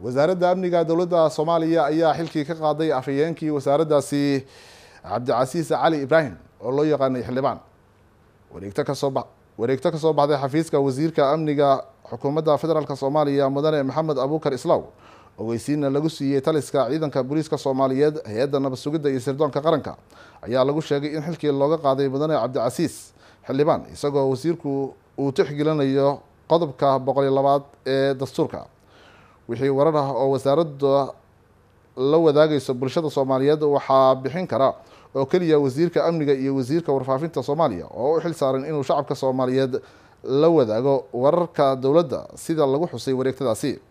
wasaaradda amniga dowladda soomaaliya ayaa xilkii ka qaaday afhayeenkii wasaaraddaasi cabdicasiis cali ibraahim oo loo yaqaanay xildhibaan wareegto kasoo ba wareegto kasoo baxday xafiiska wasiirka amniga xukuumadda federaalk soomaaliya mudane maxamed abuukar islaw ogeysiina lagu siiyey taliska ciidanka booliiska soomaaliyeed hay-adda nabad sugidda iyo sirdoonka qaranka ayaa lagu sheegay in xilkii looga qaaday mudane cabdicasiis xildhibaan isagoo wasiirku uu tixgelinayo qodobka boqol iyo labaad ee dastuurka wixii warar ah oo wasaaradda la wadaagayso bulshada soomaaliyeed waxaa bixin kara oo keliya wasiirka amniga iyo wasiirka warfaafinta soomaaliya oo u xil saaran inuu shacabka soomaaliyeed la wadaago wararka dowladda sida lagu xusay wareegtadaasi